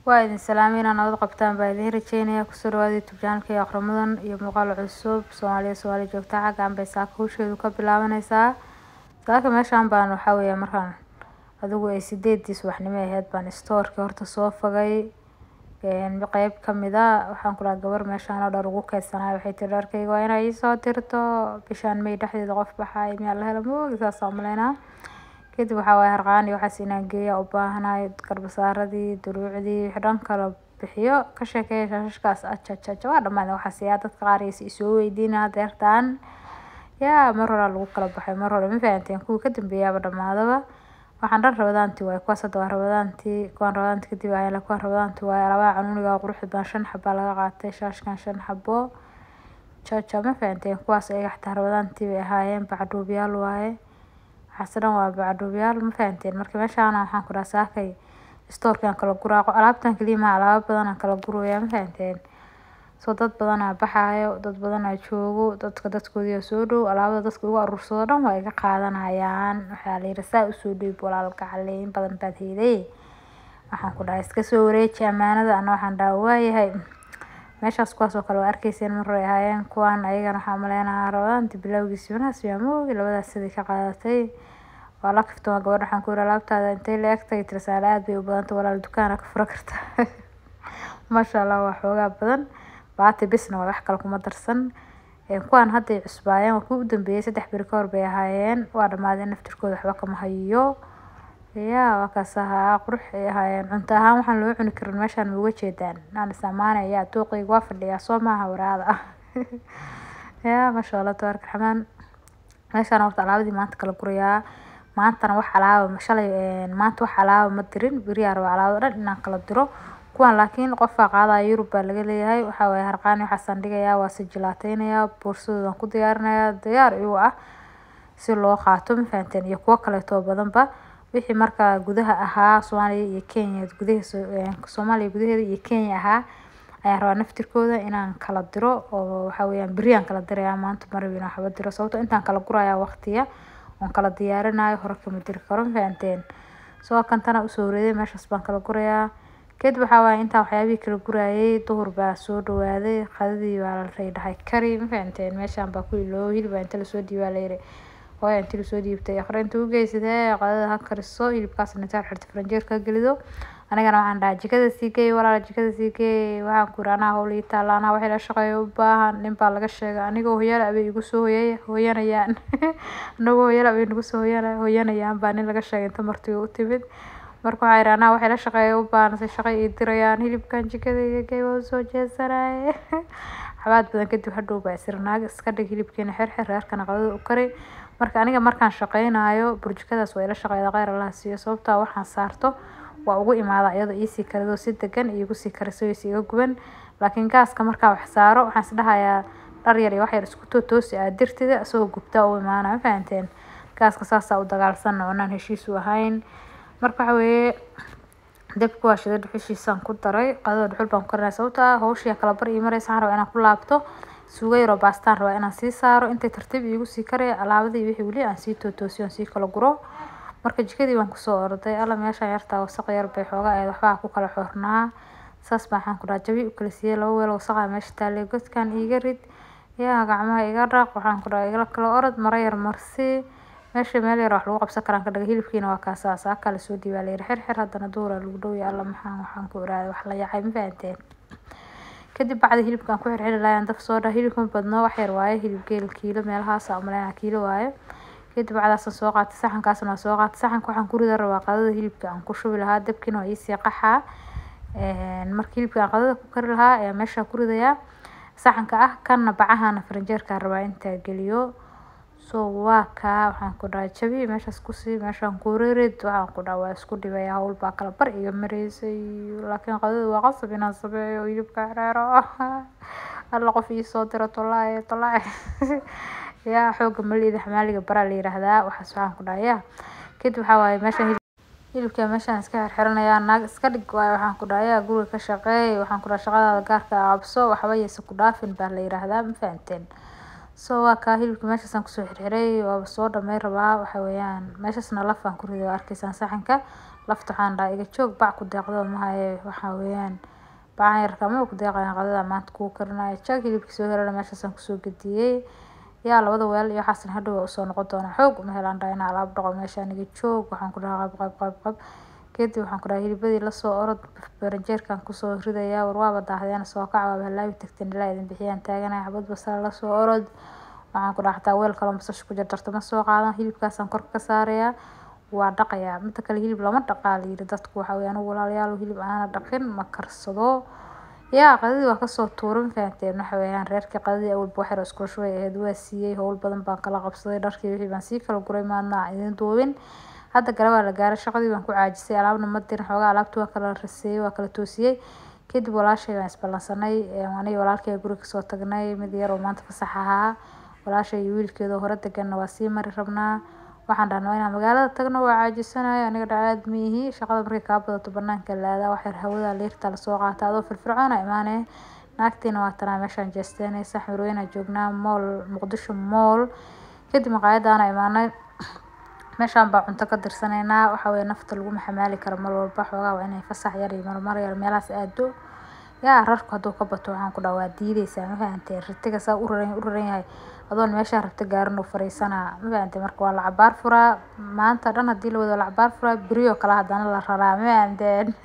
Waa idin salaamay inaan nabad qabtaan baa idin rajeynaya kusoo dhawaada youtube channelka iyo akhrimadan iyo muuqaal cusub Soomaaliya Soomaali joogta xaggan bay saaka hawsheedu ka bilaabanaysaa saaka meeshaan baan waxaa weeye markaan adigu ay sideedii subaxnimo ahayd baan stoorka horta soo fogay qeyb kamid ah waxaan ku dhahay gabar meeshaan oo dhar ugu keydsanaayo waxay tiri dharkayga waa inay ii soo dirto bishaan may dhexdeeda qof baxaay miyaa la helo moogi saas aan umaleynaa kadib waxaa waaye harqaan iyo waxaas inaan geeya u baahanahay garbasaaradii duruucdii wixii dhan kala bixiyo ka sheekeeya shaashashkaas ajajaja waa dhammaadeen waxaas yaa dadka qaar is isoo weydiinaya deertaan yaa mar horaa lagu kala baxay mar hore ma fahanteen kuwii ka dambeeyaaba dhammaadaba waxaan dhan rabadaantii waaye kuwaas hadda waa rabadaantii kuwaan rabadaantii kadib ayaan kuwaan rabadaantii waaye alabaha canuuniga quruxda badan shan xabaa laga qaatay shaashkan shan xabo jaja ma fahanteen kuwaas ayaga xataa rabadaantii bay ahaayeen bacdhuubyaal waaye waxaas dhan waa bacdhuubyaal ma fahanteen marka meeshaan waxaan ku dhaha saakay stoorkaan kala guraaqo alaabtan kaliya ma alaabo badan aan kala guraya ma fahanteen soo dad badan aa baxaayo dad badan aa joogo dadka dadkoodii soo dhow alaabada dadka ugu aruursado dhan waa iga qaadanayaan waxaa la yidhi saa usoo dhiib walaalka caleyn badan baad heeday waxaan ku dhahay iska soo wareeji amaanada ana waxaan dhaha waayahay meeshaas kuwaas oo kale waa arkeyseen mar hore ahaayeen kuwaan ayagana waxaa umaleynaya rabadaanti bilowgiisi wanaas yaa moogi labadaas sidii ka qaadatay waa la kaftama gabadha waxaan ku yidhi alaabtaada intay la eg tahay tirsaale aad bay u badantay walaal dukaana ka fura kartaa maasha allah waa xoogaa badan baati bisna waa wax kale kuma darsan kuwaan hadday cusbaayeen waa kuwii u dambeeyay saddex beri ka hor bay ahaayeen waa dhammaadeen naftirkooda waxba kama hayo yaa waa kaas ahaa qurux ay ahaayeen cunto ahaan waxaan loo cuni karin meeshaan ma uga jeedaan naan isamaanaya dooqayga waa fadhiyaa soo maaha waraada ah yaa maasha allah tabaarka raxmaan meeshaan horta alaabadii maanta kala gurayaa maantana wax alaaba shalay maanta wax alaaba ma dirin beriyaa rabaa alaabada dhan inaan kala diro kuwan laakiin qofaa qaadaya yurub baa laga leeyahay waxaa waaye harqaani waxaasaan dhigayaa waa sijilaateynayaa boorsadoodan ku diyaarinayaa diyaar iyagu ah si loo qaato ma fahanteen iyo kuwo kaleeto badanba wixii markaa gudaha ahaa soomaaliya iyo kenya gudaha soomaaliya gudaheeda iyo kenya ahaa ayaan rabaa naftirkooda inaan kala diro oo waxaa weeyaan beriyaan kala dirayaa maanta ma rabin waxba diro sababto intaan kala gurayaa waqtiya oon kala diyaarinayo hore kama diri karo ma fahanteen soo kantana usoo wareeday meeshaas baan kala gurayaa kadib waxaa waaye intaan waxyaabihii kala gurayay duhur baa soo dhawaaday qadadii baa la dhahay kari ma fahanteen meeshaan baa ku iloo hilib inta lasoo dhiibaa la yiri hooya intii lasoo dhiibtay akhri inta u geysadee qadada ha kariso hilibkaasna intaad xirta faranjeer ka gelido anigana waxaan dhahay jikada sii geey walaal jikada sii geey waxaan ku yiri anaa hawl ii taalla anaa waxay la shaqeeya u baahan nin baa laga sheegay anigoo hooyala abay igu soo hoyay hooyanayaan anagoo hooyala abay nagu soo hoyana hooyanayaan baa nin laga sheegay inta martii u timid marka waxaa yidhi anaa waxay la shaqeeya u baahan si shaqo ii dirayaan hilibkan jikada iga gey waa usoo jeesanaye xabaad badan kadib hadhow baa isir naag iska dhig hilibkeena xirxir reerkana qadada u kari marka aniga markaan shaqeynayo burjikadaas waa ila shaqeeyda kheyr allah siiyo sababtaa waxaan saarto waa ugu imaada iyadoo iisii karidoo si degan iigu sii kariso is iga guban laakiin gaaska markaa wax saaro waxaan isdhahayaa dhar yar iyo wax yar isku tootoosi aad dirtida isagoo gubtaa u imaana ma fahanteen gaaska saasaa u dagaalsanna oonaan heshiis u ahayn marka waxa weeye dabka waa shida dhuxushiisaan ku daray qadada dhuxul baan ku karinaya sababta hawshii kala bar ii maraysa waxaan rabaa inaan ku laabto suugo yaroo baastaan rabaa inaan sii saaro intay tartiib iigu sii karaya alaabadii wixii weli aan sii tootoosiyo aan sii kala guro marka jikadii baan kusoo orday alla meeshaan yartaa wasaq yar bay xoogaa ahayd waxbaa ku kala xornaa saas baa waxaan ku dhaha jabi u kala siiyey laba weel wasaqa meesha taalay godkan iiga rid yaa gacmaha iga dhaq waxaan ku dhaha igala kala orod maro yar marsi meesha meel yar wax lagu qabsan karaan ka dhaga hilibkiina waa kaasaa saaka la soo dhiibaa layiri xirxir haddana duhura lagu dhowya alla maxaan waxaan ku iraaday wax la yacay ma fahanteen kadib bacda hilibkaan ku xirxiri laayaan daf soo dhaha hilibkuma badno wax yar waaye hilib geel kiilo meelahaasa umaleynaa kiilo waaye kadib bacdaasaan soo qaatay saxankaasna waa soo qaatay saxanka waxaan ku rida rabaa qadada hilibka aan ku shubi lahaa dabkiina waa iisii qaxaa marka hilibka aan qadada ku kari lahaa ayaa meesha ku ridayaa saxanka ah kanna bacahana faranjeerkaan rabaa intaa geliyo so waa kaa waxaan ku dhahay jabi meeshaas kusii meeshaan ku ririd waxaan ku dhaha waa isku dhibaya hawl baa kala bar iga mareysay laakiin qadada waa qasab inaan sameeyo hilibka xereero alla qof iisoo diro tolaaye tolaaye yaa xooga malida xamaaliga baraa la yiraahdaa waxaas waxaan ku dhahay yaa kadib waxaa waaye meeshaan hilibka meeshaan iska xirxiranayaa naag iska dhig waaye waxaan ku dhahay yaa guriga ka shaqeey waxaan ku dhahay shaqadaada gaarka qabso waxba yaysa ku dhaafin baa la yiraahdaa ma fahanteen so waa kaa hilibka meeshaasaan kusoo xirxiray waaba soo dhamey rabaa waxa weeyaan meeshaasna lafaan ku riday waa arkaysaan saxanka lafta waxaan dhahay iga joog bac ku deeqdo mahaye waxaa weeyaan bacan yarka ma ku deeqayaan qadada maanta kuu karinayo jag hilibkii soo herana meeshaasaan kusoo gediyey yaa labada weel iyo waxaasna hadhow waa usoo noqon doonaa xoog uma helaan dhahay inaa alaab dhaqo meeshaan iga joog waxaan ku dhahaa qab qab qab qab kadib waxaan ku dhahay hilibadii lasoo orod baranjeerkan kusoo ridayaa war waaba daahdeen soo kac waaba halaabi tagteen ilaa idin bixiyaan taaganaya xabad basal lasoo orod waxaan ku dhaha xataa weel kaloo basasha ku jarjarto ma soo qaadan hilibkaasaan korka ka saarayaa waa dhaqayaa mida kale hilib lama dhaqaa la yiri dadku waxa weeye anigu walaalayaal hilib aana dhaqin ma karsado yaa qadadii waa kasoo tuurin fahanteen waxa weeyaan reerkii qadadii awalba waxyar isku shubay ahayd waa siiyey howl badan baan kala qabsaday dharkii wixii baan sii kala guray maadna idin duubin hadda gale waa la gaaray shaqadii baan ku caajisay alaabna ma dirin xoogaa alaabta waa kala raseeyey waa kala toosiyey kadib walaashay baan isballansanay aniga walaalkay guriga kasoo tagnay mid yar oo maanta fasax ahaa walaashay iyo wiilkeeda hore deganna waa sii mari rabnaa waxaan dhahnaa waa inaan magaalada tagno waa caajisanayo aniga dhacaad miihi shaqada markay kaa badato banaanka la aadaa waxyar hawada leerta lasoo qaata adoo firfircoona imaanee naagtiina waa tanaa meeshaan jeesteenaysa xurweyna joognaa mool muqdisho mool kadib maqaayadaana imaanay meeshaan baa cunto ka dirsanaynaa waxa weeye nafta lagu maxamaali karo mar walba xoogaa waa inay fasax yar iyo marmar yar meelahaas aado yaa rarku hadduu ka bato waxaan ku dhaha waa diideysaa ma fahantee ratiga saa u raran u raran yahay adoon meeshaa rabta gaarin oo fariisanaa ma fahantee marka waa la cabaar furaa maanta dhan haddii la wado la cabaar furaa beriyo kale haddana la raraa ma fahanteen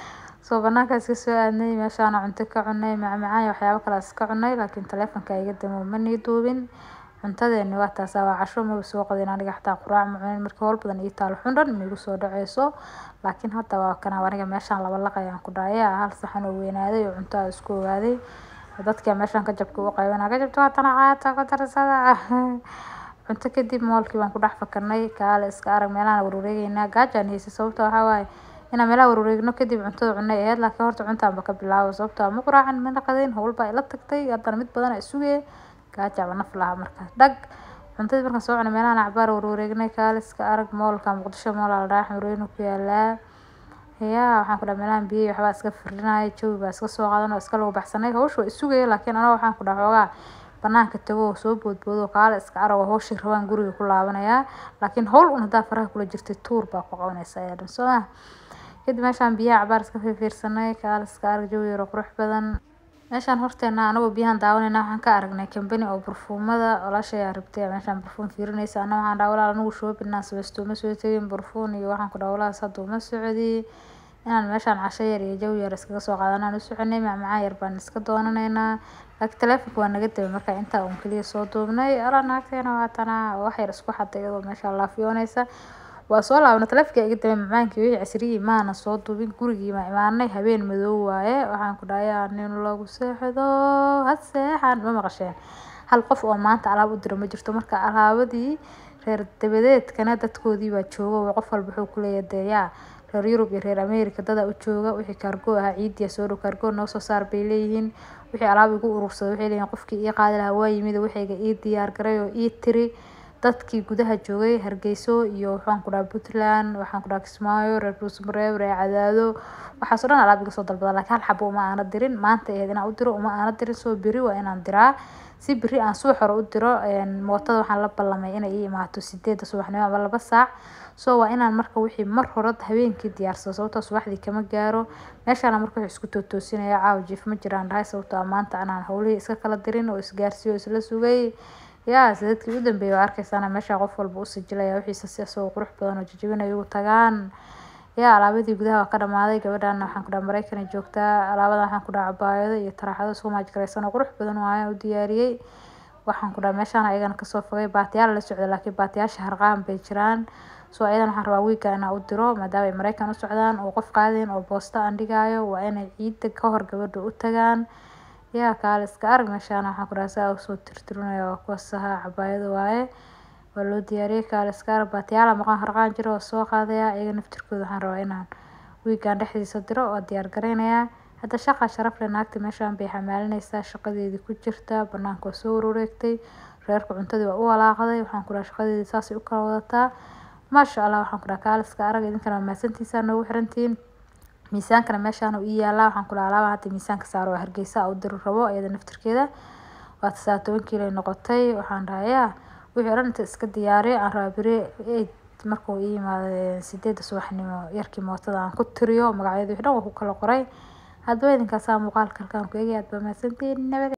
soo banaanka iska soo aadnay meeshaana cunto ka cunay macmacaan iyo waxyaabo kale iska cunay laakiin taleefonka iga damo ma nii duubin cuntadeeni waa taasaa waa casho maba soo qadin aniga xataa quraac ma cunin marka howl badan ii taalo xun dhan maigu soo dhaceyso laakiin hadda waa kana aniga meeshaan laba laq ayaan ku dhahaya hal saxan oo weynaaday oo cunto aan isku ogaaday dadka meeshaan ka jabka u qaybana ka jabta waa tana qaata ka darsada cunto kadib moolkii baan ku dhex fakarnay kaale iska arag meelahaan warwareegeynaa gaajaan haysay sababta waxaa waaye inaan meelaha warwareegno kadib cuntada cunay aheyd laakiin horta cuntaanba ka bilaabo sababta ma quraacan mana qadayn howl baa ila tagtay haddana mid badan a isugee gaajaaba naf lahaa markaas dhag cuntadii markaan soo cunay meelahan acbaar warwareegnay kaale iska arag moolka muqdisho mool la dhaha xureynu ku yaalaa yaa waxaan ku dhaha meelahan biyey waxbaa iska firinaya jawi baa iska soo qaadan oo iska lagu baxsanay hawsha waa isugaya laakiin anaga waxaan ku dhaha xoogaa banaanka tago oo soo boodboodo kaale iska arag oo hawshii rabaan guriga ku laabanayaa laakiin hawl un haddaa faraha kula jirtay tuur baa ku qabanaysa ayaa dhan soo ma kadib meeshaan biyaha cabaar iska fiirfiirsanay kaale iska arag jawi yar oo qurux badan meeshaan horteena anagoo biyahan daawanayna waxaan ka aragnay kambani oo barfuumada walaashay aa rabtay meeshaan barfuum fiirinaysa ana waxaan dhaha walaal anigu shoobinaa sabaysto uma soo tegin barfuun iyo waxaan ku dhaha walaalaas hadda uma socdi inaan meeshaan casho yar iyo jawi yar iskaga soo qaadanaan u soconay macmacaan yar baan iska doonanaynaa laakiin taleefonka waa naga dabay marka intaa uun keliya soo duubnay alaa naagteena waa tanaa wax yar isku xaday iyadoo meesha laafiyoonaysa waa soo laabna taleefonka iga dabay macmacaankii wixii casriyii maana soo duubin gurigii baan imaanay habeen madow waaye waxaan ku dhahayaa nin lagu seexdo ha seexan ma maqasheen hal qof oo maanta alaab u diro ma jirto marka alaabadii reer dabadeedkana dadkoodii baa jooga qof walba wuxuu ku leeyahay dee yaa reer yurub iyo reer america dada u jooga wixii kaargo ahaa ciidiya soo dhow kaargo noo soo saar bay leeyihiin wixii alaab igu urursada waxay leeyihin qofkii ii qaadi lahaa waa yimid waxayga ii diyaar garay oo ii tiri dadkii gudaha joogay hargeyso iyo waxaan ku dhaha puntland waxaan ku dhaha kismaayo reer buusmareeb reer cadaado waxaasoo dhan alaab iga soo dalbada laakiin hal xabo uma aana dirin maanta ahayd inaan u diro uma aana dirin soo beri waa inaan diraa si beri aan subax hore u diro mootada waxaan la ballamay inay ii imaato sideedda subaxnimo ama laba saac so waa inaan marka wixii mar hore habeenkii diyaarsado sababtoo subaxdii kama gaaro meeshaana marka wixii isku tootoosinaya caawa jiif ma jiraan dhahay sababtoo maanta anaan howlihii iska kala dirin oo isgaarsiiyo isla sugay yaa sadadkii u dambeeyay waa arkeysaana meesha qof walba u sajilaya wixiisa si asagoo qurux badan oo jajabinaya ugu tagaan yaa alaabadii gudaha waa ka dhamaaday gabadhaana waxaan ku dhaha mareykan ay joogtaa alaabadan waxaan ku dhaha cabaayado iyo taraaxado isku maajgaraysan oo qurux badan waayaan u diyaariyey waxaan ku dhaha meeshaan ayagana kasoo fogay baatiyaal la socda laakiin baatiyaasha harqaan bay jiraan so ayadan waxaan rabaa wiiga inaan u diro maadaama ay mareykan u socdaan oo qof qaadin oo boosta aan dhigaayo waa inay ciida ka hor gabadha u tagaan yaa kaale iska arag meeshaana waxaan ku dhaha saa usoo tirtirinaya waa kuwaas ahaa cabaayado waaye waa loo diyaariyey kaale iska arag baatiyaala maqan harqaan jiro oo soo qaadaya iyaga naftirkooda waxaan rabaa inaan wiigaan dhexdiisa diro oo diyaar gareynayaa hadda shaqa sharaf leh naagta meeshaan bay xamaalinaysaa shaqadeedii ku jirta banaanka waa soo wareegtay reerka cuntadii waa u walaaqday waxaan ku dhaha shaqadeedii saasay u kala wadataa maasha allah waxaan ku dhaha kaale iska arag idinkana waa mahadsantiisaa noogu xirantihiin miisaankana meeshaan uu ii yaalaa waxaan ku dhaha alaabaa hadda miisaanka saaro waa hargeysa u diri rabo iyada naftirkeeda waa tasaa toban kiilo noqotay waxaan dhahay yaa wixii o dhan inta iska diyaariyo aan rabaa beri markuu ii yimaado sideeda subaxnimo yarkii mootada aan ku tiriyo magacyada wixii dhan waan ku kala qoray hadba idinkaasaa muuqaalka halkaan ku eegay aad baa mahadsantihiin nabad